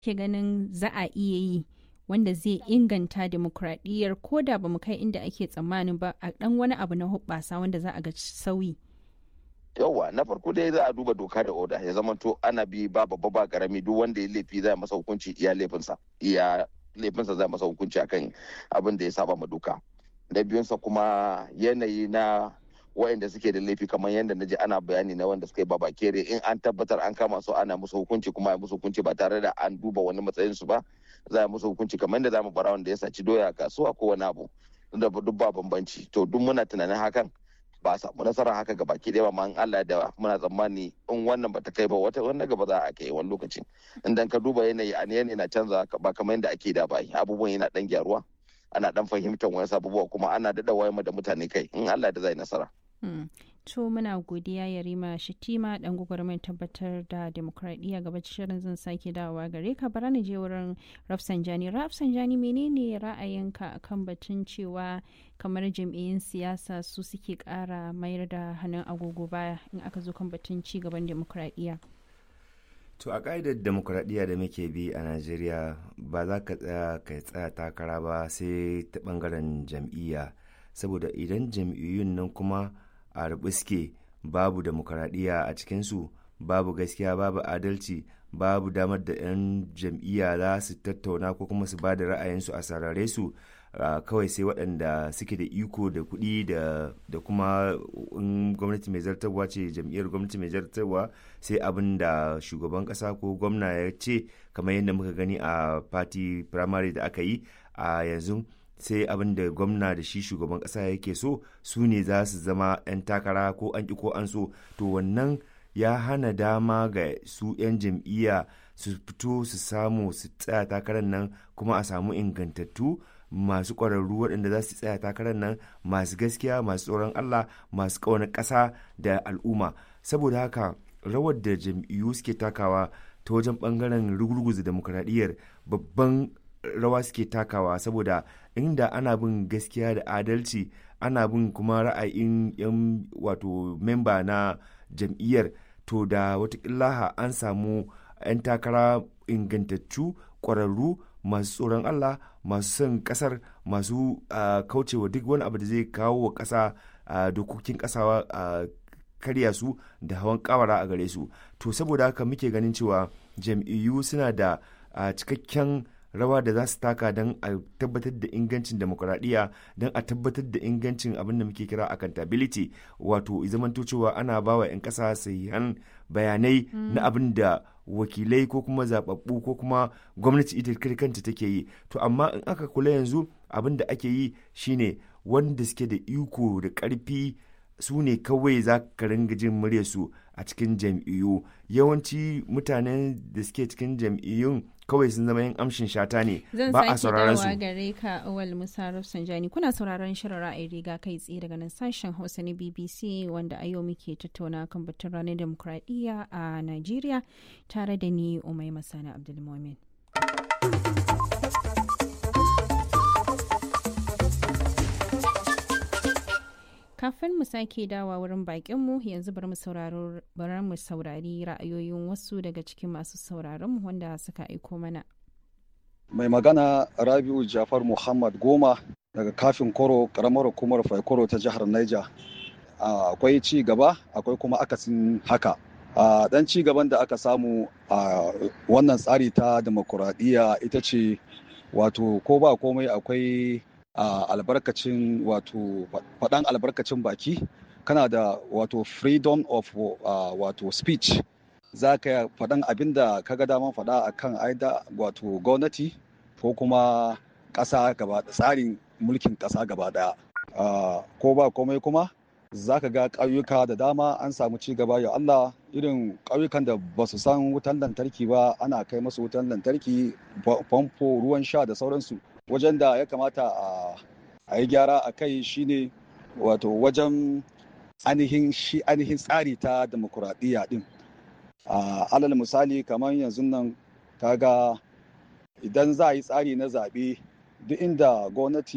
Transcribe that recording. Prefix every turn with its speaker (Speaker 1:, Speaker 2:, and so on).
Speaker 1: ke ganin za a iya yi wanda zai inganta demokradiyyar ko da ba mu kai inda ake tsammanin ba a dan wani abu na hubbasa wanda za a ga sauyi
Speaker 2: yauwa na farko dai za a duba doka da oda ya zama to ana bi ba babba ba karami duk wanda ya laifi za masa hukunci iya laifinsa iya laifinsa za masa hukunci akan abin da ya saba ma doka da biyunsa kuma yanayi na waɗanda suke da laifi kamar yadda na ji ana bayani na wanda suka yi baba kere in an tabbatar an kama su ana musu hukunci kuma a musu hukunci ba tare da an duba wani matsayin su ba za a musu hukunci kamar yadda za mu bara wanda ya saci doya a kasuwa ko wani abu da duk ba bambanci to duk muna tunanin hakan ba a samu nasara haka ga baki ɗaya ba ma Allah da muna tsammani in wannan bata kai ba wata wannan gaba za a kai wani lokacin idan ka duba yanayi a yanayi na canza ba kamar yadda ake da bai abubuwan yana dan gyaruwa ana dan fahimtar wani abubuwa kuma ana daɗa wayar da mutane kai in Allah da zai nasara.
Speaker 1: To muna godiya Yarima Shitima dan gwagwarmai tabbatar da demokradiyya gaba shirin zan sake dawowa gare ka bara ni je wurin Rafsanjani. Rafsanjani menene ra'ayinka akan batun cewa kamar jam'iyyun siyasa su suke kara mayar da hannun agogo baya in aka zo kan batun ci gaban demokradiyya.
Speaker 3: To a ƙa'idar demokuraɗiyya da muke bi a Najeriya ba za ka tsaya ka tsaya takara ba sai ta ɓangaren jam'iyya saboda idan jam'iyyun nan kuma a rubuske babu demokuraɗiyya a cikinsu babu gaskiya babu adalci babu damar da 'yan jam'iyya za su tattauna ko kuma su ba da ra'ayinsu a sarare su kawai sai waɗanda suke da iko da kuɗi da kuma in gwamnati mai zartarwa ce jam'iyyar gwamnati mai zartarwa sai abin da shugaban ƙasa ko gwamna ya ce kamar yadda muka gani a party primary da aka yi a yanzu sai abin da gwamna da shi shugaban ƙasa yake so su ne za su zama 'yan takara ko an ƙi ko an so to wannan ya hana dama ga su 'yan jam'iyya su fito su samu su tsaya takarar nan kuma a samu ingantattu masu ƙwararru waɗanda za su tsaya takarar nan masu gaskiya masu tsoron Allah masu ƙaunar ƙasa da al'umma saboda haka rawar da jam'iyyu suke takawa ta wajen ɓangaren rugurguza demokuraɗiyyar babban rawa suke takawa saboda inda ana bin gaskiya da adalci ana bin kuma ra'ayin yan wato memba na jam'iyyar to da watakila an samu 'yan takara ingantattu ƙwararru masu tsoron Allah masu son kasar masu kaucewa duk wani abu da zai kawo wa ƙasa dokokin ƙasa karya su da hawan kawara a gare su to saboda haka muke ganin cewa jam'iyyu suna da cikakken rawa da za su taka don a tabbatar da ingancin demokuraɗiyya don a tabbatar da ingancin abin da muke kira accountability wato zamanto cewa ana ba wa 'yan ƙasa sahihan bayanai na abin da wakilai ko kuma zababbu ko kuma gwamnati ita kanta take yi to amma in aka kula yanzu abin da ake yi shine wanda suke da iko da ƙarfi su ne kawai za ka ringa jin muryarsu a cikin jam'iyyu yawanci mutanen da suke cikin jam'iyyun kawai sun zama yin amshin shata ne ba a sauraron su.
Speaker 1: Zan gare ka awal Musa Rafsanjani kuna sauraron shirin ra'ayi riga kai tsaye daga nan sashen Hausa na BBC wanda a yau muke tattauna kan batun ranar demokradiyya a Najeriya tare da ni Umai Masana Abdulmumin. kafin mu sake dawa wurin bakinmu yanzu bari mu saurari ra'ayoyin wasu daga cikin masu sauraronmu wanda suka aiko mana.
Speaker 4: Mai magana Rabiu Jafar Muhammad Goma daga kafin koro karamar hukumar Faikoro ta jihar Niger. Akwai ci gaba akwai kuma akasin haka. Dan ci gaban da aka samu a wannan tsari ta demokuraɗiyya ita ce wato ko ba komai akwai a uh, albarkacin wato faɗan albarkacin baki kana da wato freedom of uh, wato speech za ka faɗan abin da ka ga daman faɗa a kan aida wato gwamnati ko kuma ƙasa gaba tsarin mulkin ƙasa gaba ɗaya uh, ko ba komai kuma za ka ga ƙauyuka da dama an samu ci gaba ya Allah irin ƙauyukan da ba su san wutan lantarki ba ana kai masu wutan lantarki famfo ruwan sha da sauransu wajen da ya kamata a yi gyara a kai shine wato wajen ainihin shi ainihin tsari ta demokuraɗiyya din alal misali kamar yanzu nan kaga idan za a yi tsari na zaɓe duk inda gwamnati